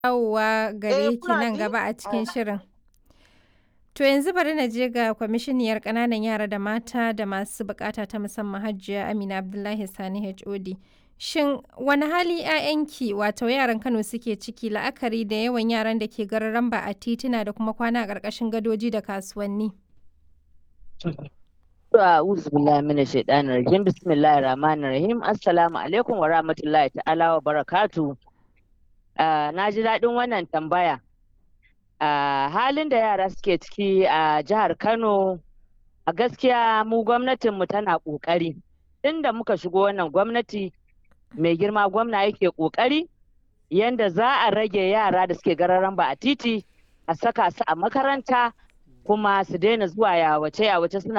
dawowa gare ki kuna nan ji? gaba a cikin Aha. shirin. To yanzu bari na je ga kwamishiniyar ƙananan yara da mata da masu buƙata ta musamman Hajiya Amina Abdullahi Sani HOD. Shin wani hali 'ya'yanki wato yaran Kano suke ciki la'akari da yawan yaran da ke gararan ba a tituna da kuma kwana a ƙarƙashin gadoji da kasuwanni? A'udhu billahi minash shaitanir rajim. Bismillahir rahmanir rahim. Assalamu alaikum wa rahmatullahi ta'ala wa barakatu. na ji daɗin wannan tambaya. Ah, halin da yara suke ciki a jihar Kano a gaskiya mu gwamnatinmu tana ƙoƙari. Tunda muka shigo wannan gwamnati mai girma gwamna yake ƙoƙari yanda za a rage yara da suke gararan ba a titi a saka su a makaranta kuma su daina zuwa yawace yawace suna